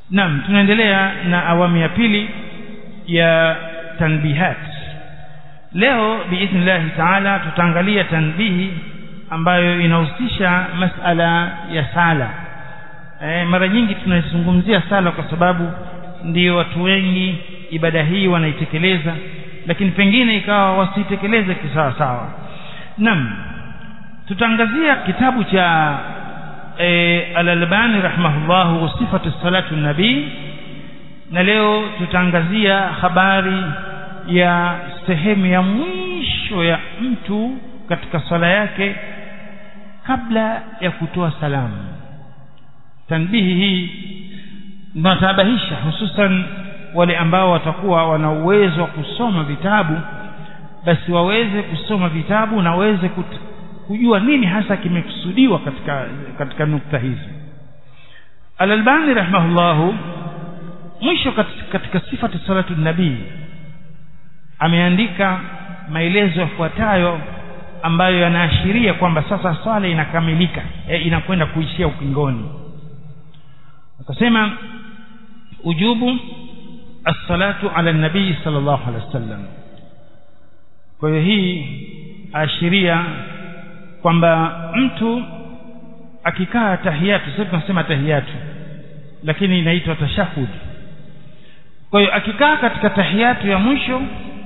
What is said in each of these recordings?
naam tunaendelea na awamu ya pili ya tanbihat leo biidhnillahi taala tutaangalia tanbihi ambayo inahusisha masala ya sala e, mara nyingi tunazungumzia sala kwa sababu ndio watu wengi ibada hii wanaitekeleza lakini pengine ikawa wasitekeleze kisawa sawa naam tutaangazia kitabu cha e, al-Albani rahimahullahu sifatu salatu nabii na leo tutaangazia habari ya sehemu ya mwisho ya mtu katika swala yake kabla ya kutoa salamu tanbihi hii tunatabahisha hususan wale ambao watakuwa wana uwezo wa kusoma vitabu basi waweze kusoma vitabu na waweze kujua nini hasa kimekusudiwa katika katika nukta hizi Al-Albani rahimahullahu mwisho katika, katika sifati salatu nabii ameandika maelezo yafuatayo ambayo yanaashiria kwamba sasa swala inakamilika e, inakwenda kuishia ukingoni akasema ujubu as-salatu ala nabii sallallahu alaihi wasallam kwa hiyo hii ashiria kwamba mtu akikaa tahiyatu sasa tunasema tahiyatu lakini inaitwa tashahud kwa hiyo akikaa katika tahiyatu ya mwisho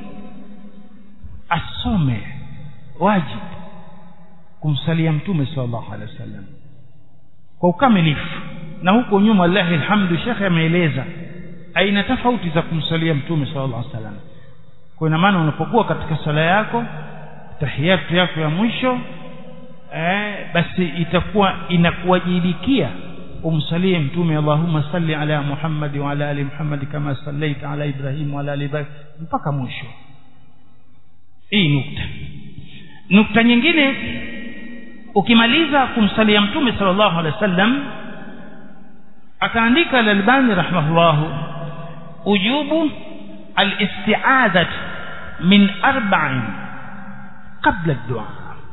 asome wajib kumsalia mtume sallallahu alaihi wasallam kwa ukamilifu na huko nyuma wallahi alhamdu shekhe ameeleza aina tofauti za kumsalia mtume sallallahu alaihi wasallam kwa ina maana unapokuwa katika sala yako tahiyatu yako ya mwisho eh, basi itakuwa inakuwajibikia umsalie mtume Allahumma salli ala Muhammad wa ala ali Muhammad kama sallaita ala Ibrahim wa ala ali Ibrahim mpaka mwisho hii nukta nukta nyingine ukimaliza kumsalia mtume sallallahu alaihi wasallam akaandika al-Albani rahimahullah ujubu al-isti'adhat min arba'in qabla ad-du'a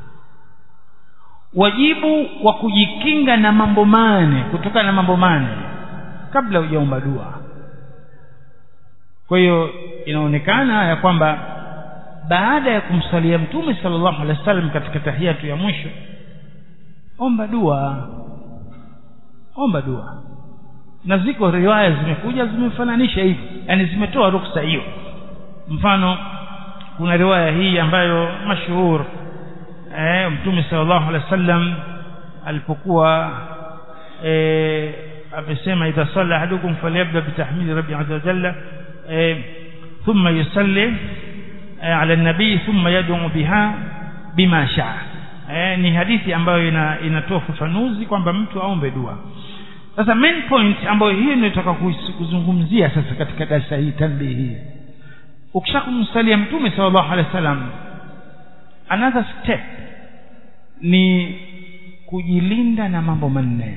wajibu wa kujikinga na mambo mane kutokana na mambo mane kabla hujaomba dua kwa hiyo inaonekana ya kwamba baada ya kumsalia mtume sallallahu alaihi wasallam katika tahiyatu ya mwisho omba dua omba dua na ziko riwaya zimekuja zimefananisha hivi yani zimetoa ruksa hiyo mfano kuna riwaya hii ambayo mashuhur eh, mtume sallallahu alaihi wasallam alipokuwa eh, amesema idha salla ahadukum falyabda bitahmidi rabbi azza wa jalla eh, thumma yusalli eh, ala nabii thumma yad'u biha bima shaa eh, ni hadithi ambayo ina, inatoa ufafanuzi kwamba mtu aombe dua sasa main point ambayo hiyo ninataka kuzungumzia sasa katika darasa hii tanbihi hii ukishakumsalia mtume sallallahu alaihi wasallam another step ni kujilinda na mambo manne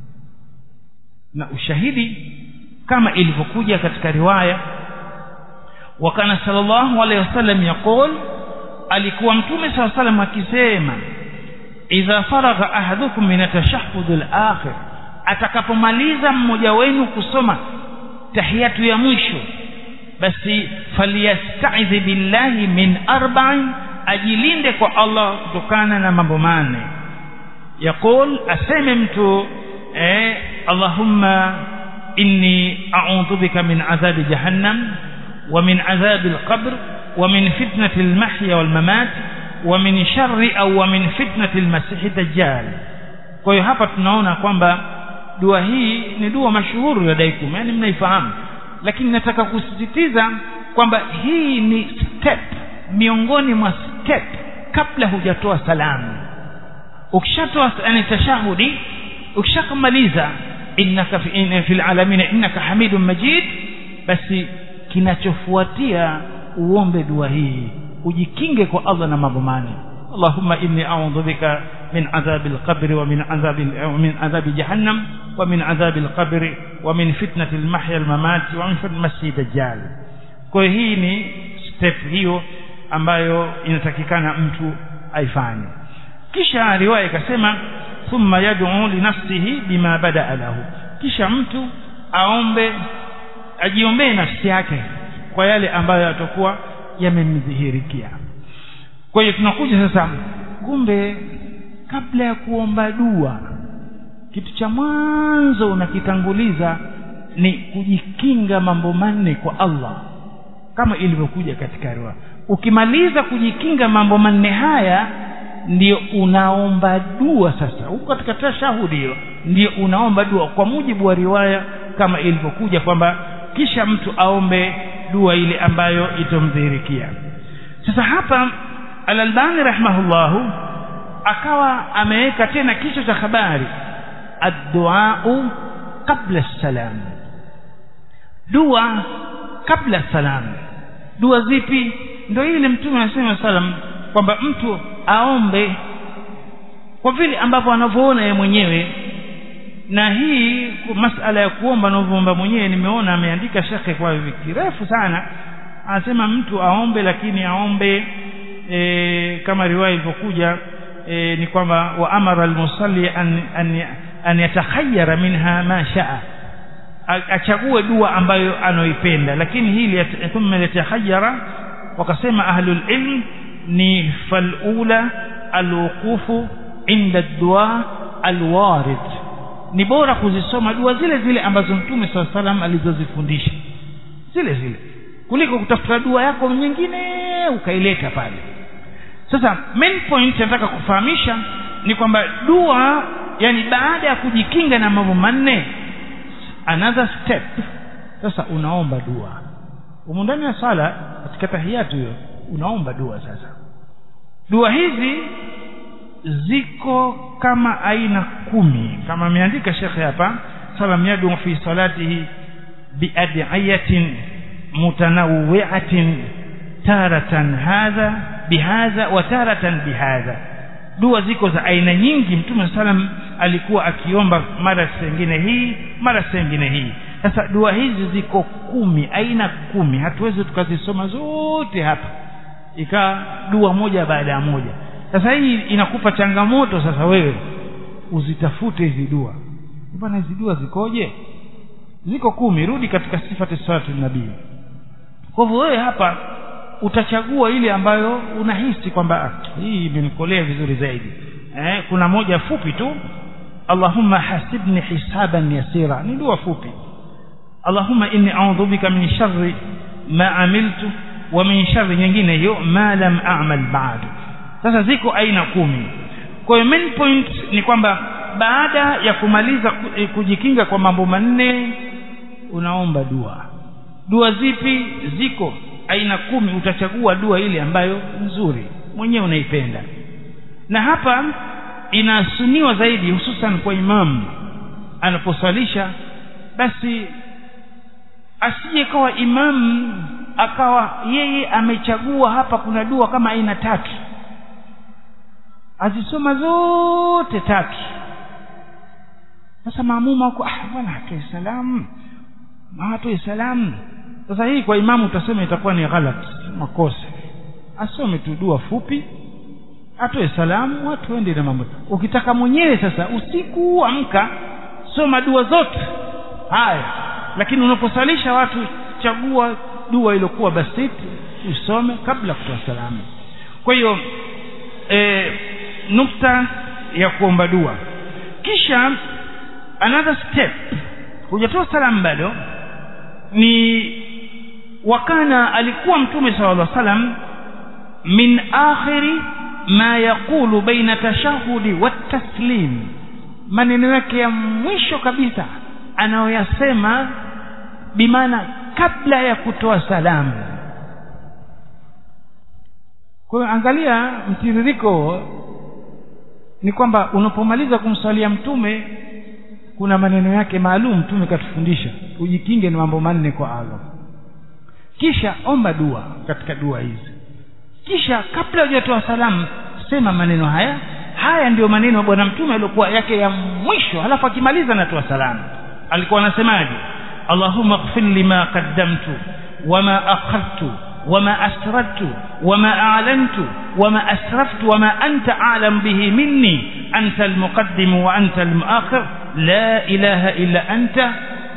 na ushahidi kama ilivyokuja katika riwaya wakana sallallahu alaihi wasallam yaqul alikuwa mtume sallallahu alaihi wasallam akisema idha faragha ahadukum min atashahhud al-akhir atakapomaliza mmoja wenu kusoma tahiyatu ya mwisho basi falyastaidhi billahi min arba'in ajilinde kwa Allah kutokana na mambo mane yaqul aseme mtu eh Allahumma inni a'udhu bika min adhabi jahannam wa min adhabi al-qabr wa min fitnati al-mahya wal-mamat wa min sharri au wa min fitnati al-masih dajjal kwa hiyo hapa tunaona kwamba dua hii ni dua mashuhuri ladaikum yani mnaifahamu lakini nataka kusisitiza kwamba hii ni step miongoni mwa step kabla hujatoa salamu ukishatoa yani tashahudi ukishakamaliza innaka fi in, fil alamin innaka hamidun majid basi kinachofuatia uombe dua hii ujikinge kwa Allah na mambo mane Allahumma inni a'udhu bika min adhabil qabri wa min adhabil min adhabi jahannam wa min adhabil qabri wa min fitnati al-mahya al-mamat wa min fitnati masjid dajjal kwa hii ni step hiyo ambayo inatakikana mtu aifanye kisha riwaya ikasema thumma yad'u li nafsihi bima bada'a lahu kisha mtu aombe ajiombee nafsi yake kwa yale ambayo yatakuwa yamemdhihirikia kwa hiyo tunakuja sasa kumbe kabla ya kuomba dua kitu cha mwanzo unakitanguliza ni kujikinga mambo manne kwa Allah kama ilivyokuja katika riwaya ukimaliza kujikinga mambo manne haya ndio unaomba dua sasa huko katika tashahudi hiyo ndio unaomba dua kwa mujibu wa riwaya kama ilivyokuja kwamba kisha mtu aombe dua ile ambayo itomdhihirikia sasa hapa al-Albani rahimahullahu akawa ameweka tena kichwa cha habari ad-du'a qabla salam dua kabla salam dua zipi ndio ile mtume anasema salam kwamba mtu aombe kwa vile ambavyo anavyoona yeye mwenyewe na hii masala ya kuomba anavyoomba mwenyewe nimeona ameandika shekhe kwa kirefu sana anasema mtu aombe lakini aombe e, kama riwaya ilivyokuja e, ni kwamba wa amara almusalli an, an, an yatakhayyara minha ma shaa achague dua ambayo anoipenda lakini hili thumma yatakhayyara wakasema ahlul ilm ni falula alwuqufu inda dua alwarid ni bora kuzisoma dua zile zile ambazo mtume saa salam alizozifundisha zile zile kuliko kutafuta dua yako nyingine ukaileta pale sasa main point nataka kufahamisha ni kwamba dua yani baada ya kujikinga na mambo manne another step sasa unaomba dua umu ndani ya sala katika tahiyatu hiyo unaomba dua sasa dua hizi ziko kama aina kumi kama ameandika shekhe hapa salam yadu fi salatihi biadiyatin mutanawwi'atin taratan hadha bihadha wa taratan bihadha dua ziko za aina nyingi mtume salam alikuwa akiomba mara sengine hii mara sengine hii sasa dua hizi ziko kumi aina kumi hatuwezi tukazisoma zote hapa ikaa dua moja baada ya moja sasa hii inakupa changamoto sasa wewe uzitafute hizi dua bwana hizi dua zikoje ziko kumi rudi katika sifati salatu nabii kwa hivyo wewe hapa utachagua ile ambayo unahisi kwamba hii imenikolea vizuri zaidi eh, kuna moja fupi tu Allahumma hasibni hisaban yasira ni dua fupi Allahumma inni a'udhu bika min sharri ma amiltu wa min sharri nyingine hiyo ma lam a'mal ba'du sasa ziko aina kumi kwa hiyo main point ni kwamba baada ya kumaliza kujikinga kwa mambo manne unaomba dua dua zipi ziko aina kumi utachagua dua ile ambayo nzuri mwenyewe unaipenda na hapa inasuniwa zaidi hususan kwa imamu anaposalisha basi asije kawa imamu akawa yeye amechagua hapa kuna dua kama aina tatu azisoma zote tatu sasa maamuma huko ah bwana atoe salamu atoe salamu sasa hii kwa imamu utasema itakuwa ni ghalat makosa asome tu dua fupi atoe salamu watu waende na mambo ukitaka mwenyewe sasa usiku amka soma dua zote haya lakini unaposalisha watu chagua dua iliyokuwa basiti usome kabla kutoa salamu kwa hiyo e, nukta ya kuomba dua kisha another step hujatoa salamu bado ni wakana alikuwa mtume sallallahu alaihi wasallam min akhiri ma yaqulu baina tashahudi wa taslim maneno yake ya mwisho kabisa anayoyasema bimaana kabla ya kutoa salamu kwa hiyo angalia mtiririko ni kwamba unapomaliza kumswalia mtume kuna maneno yake maalum mtume katufundisha ujikinge na mambo manne kwa Allah kisha omba dua katika dua hizi kisha kabla hujatoa salamu sema maneno haya haya ndiyo maneno ya bwana mtume aliokuwa yake ya mwisho halafu akimaliza anatoa salamu alikuwa anasemaje allahumma ighfir lima qaddamtu wama akhartu وما أسررت وما أعلنت وما أسرفت وما أنت أعلم به مني أنت المقدم وأنت المؤخر لا إله إلا أنت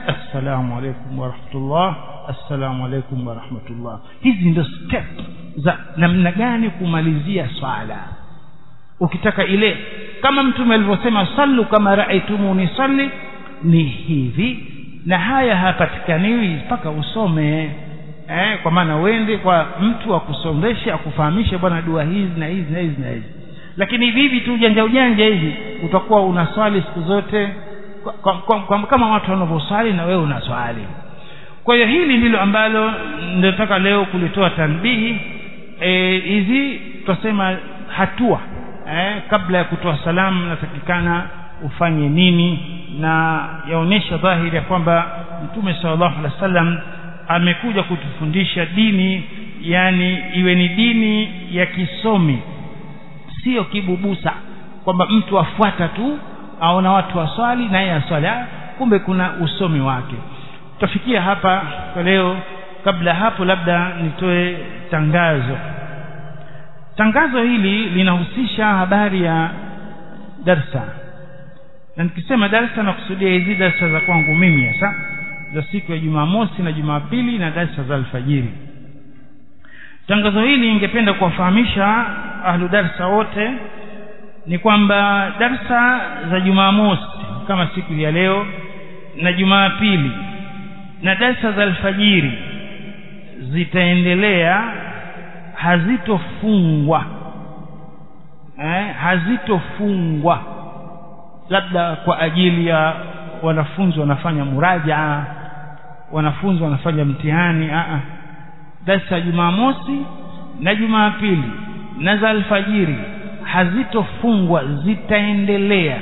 assalamu alaikum warahmatullah assalamu alaikum warahmatullah hizi ndio step za namna gani kumalizia swala ukitaka ile kama mtume alivyosema sallu kama raaitumuni salli ni hivi na haya hapatikaniwi mpaka usome eh, kwa maana uende kwa mtu akusomeshe akufahamishe bwana dua hizi na hizi na hizi na hizi lakini hivi hivi tu ujanja ujanja hivi utakuwa unaswali siku zote kwa, kwa, kwa, kwa, kama watu wanavyoswali na wewe unaswali kwa hiyo hili ndilo ambalo nataka leo kulitoa tanbihi hizi e, tutasema hatua eh, kabla ya kutoa salamu natakikana ufanye nini na yaonyesha dhahiri ya kwamba mtume sallallahu alaihi wasallam amekuja kutufundisha dini yani iwe ni dini ya kisomi sio kibubusa kwamba mtu afuata tu aona watu waswali na yeye aswali kumbe kuna usomi wake tutafikia hapa kwa leo kabla hapo labda nitoe tangazo tangazo hili linahusisha habari ya darsa na nikisema darsa nakusudia hizi darsa za kwangu mimi hasa za siku ya Jumamosi na Jumapili na darsa za alfajiri tangazo hili ningependa kuwafahamisha ahlu darsa wote ni kwamba darsa za Jumamosi kama siku ya leo na Jumapili na darsa za alfajiri zitaendelea hazitofungwa eh, hazitofungwa labda kwa ajili ya wanafunzi wanafanya murajaa wanafunzi wanafanya mtihani a a darsa Jumamosi na Jumapili na za alfajiri hazitofungwa zitaendelea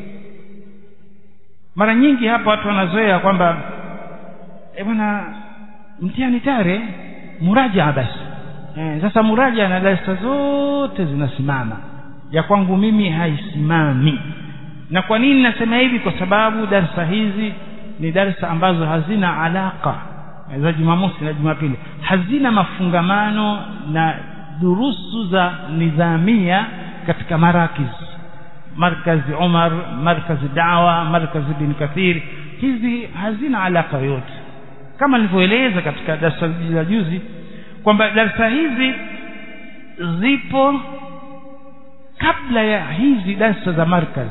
mara nyingi hapa watu wanazoea kwamba e bwana mtihani tare muraja basi e, sasa muraja na darasa zote zinasimama ya kwangu mimi haisimami na kwa nini nasema hivi kwa sababu darsa hizi ni darsa ambazo hazina alaka za Jumamosi na Jumapili hazina mafungamano na durusu za nidhamia katika marakiz markazi Umar markazi Dawa markazi bin Kathir hizi hazina alaka yote kama nilivyoeleza katika darasa la juzi kwamba darasa hizi zipo kabla ya hizi darasa za markazi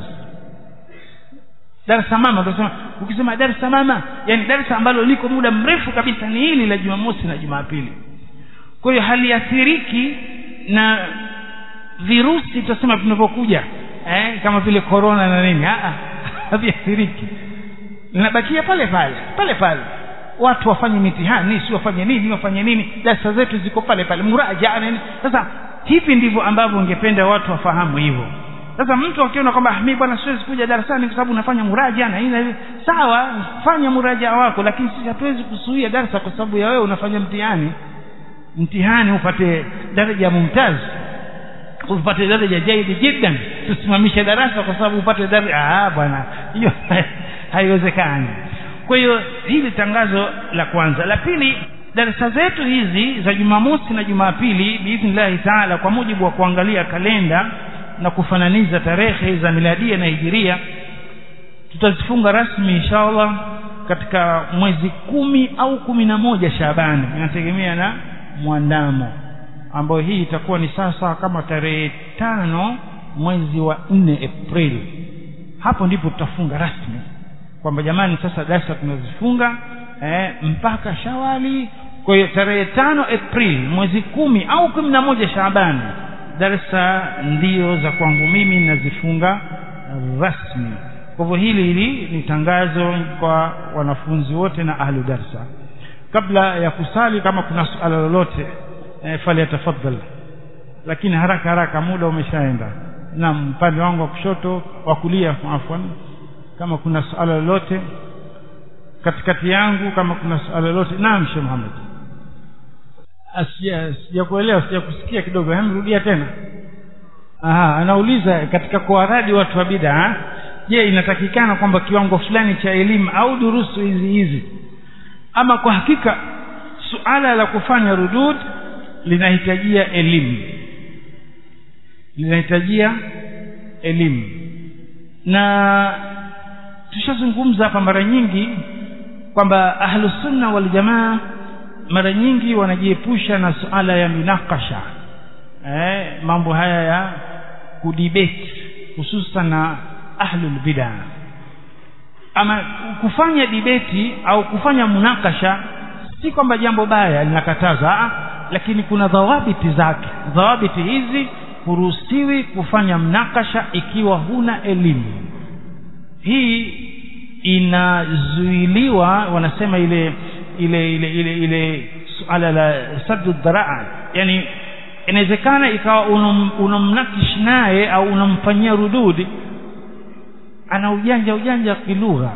darasa mama tunasema ukisema darasa mama yani darasa ambalo liko muda mrefu kabisa ni hili la Jumamosi na Jumapili kwa hiyo haliathiriki na virusi tutasema vinavyokuja eh, kama vile corona na nini ah haviathiriki linabakia pale pale pale pale watu wafanye mitihani si wafanye nini wafanye nini darasa zetu ziko pale pale muraja nini sasa hivi ndivyo ambavyo ungependa watu wafahamu hivyo sasa mtu akiona kwamba mimi bwana siwezi kuja darasani kwa sababu nafanya muraja na hivi sawa fanya muraja wako lakini sisi hatuwezi kusuia darasa kwa sababu ya wewe unafanya mtihani mtihani upate daraja ya mumtaz upate daraja jaidi jiddan tusimamishe darasa kwa sababu upate daraja ah bwana hiyo haiwezekani kwa hiyo hili tangazo la kwanza la pili darasa zetu hizi za Jumamosi na Jumapili biidhnillahi taala kwa mujibu wa kuangalia kalenda na kufananiza tarehe za miladia na hijiria tutazifunga rasmi inshallah katika mwezi kumi au kumi na moja Shabani inategemea na mwandamo ambayo hii itakuwa ni sasa kama tarehe tano mwezi wa nne Aprili hapo ndipo tutafunga rasmi kwamba jamani sasa darasa tunazifunga eh, mpaka Shawali kwa hiyo tarehe tano Aprili mwezi kumi au kumi na moja Shabani darsa ndio za kwangu mimi nazifunga rasmi kwa hivyo hili hili ni tangazo kwa wanafunzi wote na ahlu darsa kabla ya kusali kama kuna suala lolote e, fali tafadhal lakini haraka haraka muda umeshaenda na upande wangu wa kushoto wa kulia afwan kama kuna suala lolote katikati yangu kama kuna suala lolote naam Sheikh Muhammad asija sijakuelewa sijakusikia kidogo hem rudia tena aha anauliza katika kuwaradi watu wa bid'a je inatakikana kwamba kiwango fulani cha elimu au durusu hizi hizi ama kwa hakika suala la kufanya rudud linahitajia elimu linahitajia elimu na tushazungumza hapa mara nyingi kwamba ahlusunna waljamaa mara nyingi wanajiepusha na suala ya minakasha eh, mambo haya ya kudibeti hususan na ahlul bid'a ama kufanya dibeti au kufanya munakasha si kwamba jambo baya linakataza lakini kuna dhawabiti zake dhawabiti hizi huruhusiwi kufanya mnakasha ikiwa huna elimu hii inazuiliwa wanasema ile ile ile ile ile suala la saddu dharaa yani inawezekana ikawa unamnakish naye au unamfanyia rududi ana ujanja ujanja kilugha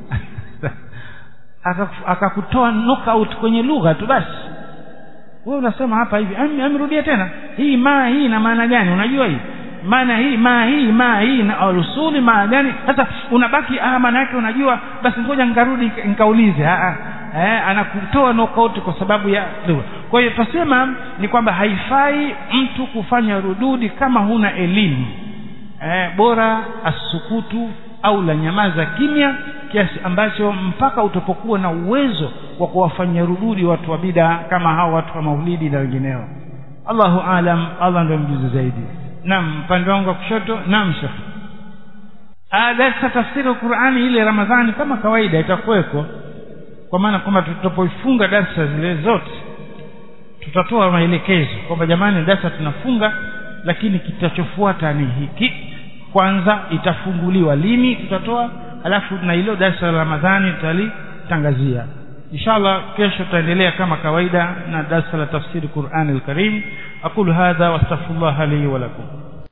akakutoa knockout kwenye lugha tu basi wewe unasema hapa hivi amrudia tena hii maa hii ina maana gani unajua hii maana hii maa hii maa hii na rusuli maa gani sasa unabaki ah maana yake unajua basi ngoja nikarudi nikaulize ah eh anakutoa knockout kwa sababu ya lugha kwa hiyo tutasema ni kwamba haifai mtu kufanya rududi kama huna elimu eh bora asukutu au la nyamaza kimya kiasi ambacho mpaka utapokuwa na uwezo wa kuwafanyia rududi watu wa bida kama hao watu wa maulidi na wengineo Allahu alam Allah ndio mjuzi zaidi naam upande wangu wa kushoto naam shekh darasa tafsiri Qur'ani ile Ramadhani kama kawaida itakuweko kwa maana kwamba tutapoifunga darasa zile zote tutatoa maelekezo kwamba jamani darasa tunafunga lakini kitachofuata ni hiki kwanza itafunguliwa lini tutatoa alafu na hilo darasa la Ramadhani tutalitangazia inshallah kesho tutaendelea kama kawaida na darasa la tafsiri Qur'an al-Karim aqulu hadha wastaghfirullah li wa lakum